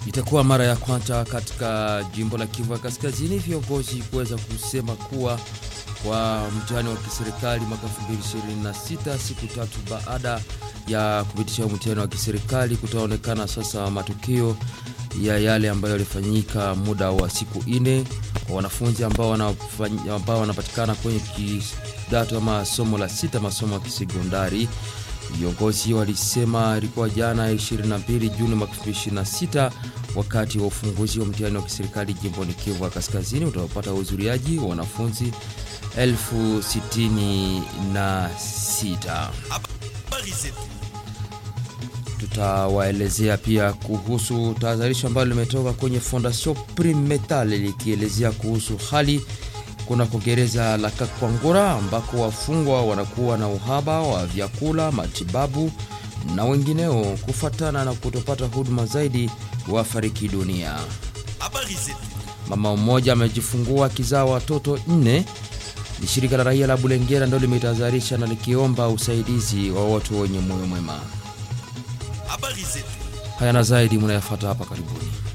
Itakuwa mara ya kwanza katika jimbo la Kivu ya Kaskazini viongozi kuweza kusema kuwa kwa mtihani wa kiserikali mwaka 2026 siku tatu baada ya kupitisha mtihani wa kiserikali kutaonekana sasa matukio ya yale ambayo yalifanyika muda wa siku nne kwa wanafunzi ambao wanafanya, ambao wanapatikana kwenye kidato ama somo la sita masomo ya kisekondari. Viongozi walisema ilikuwa jana 22 Juni mwaka 2026 wakati wa ufunguzi wa mtihani wa kiserikali jimboni Kivu ya Kaskazini utapata uhudhuriaji wa wanafunzi elfu sitini na sita. Tutawaelezea pia kuhusu tahadharisho ambalo limetoka kwenye Fondation Prime Metal likielezea kuhusu hali kunako gereza la Kakwangura ambako wafungwa wanakuwa na uhaba wa vyakula, matibabu na wengineo kufatana na kutopata huduma zaidi wafariki dunia. Mama mmoja amejifungua akizaa watoto nne. Ni shirika la raia la Bulengera ndio limetahadharisha na likiomba usaidizi wa watu wenye moyo mwema. Haya na zaidi mnayafata hapa karibuni.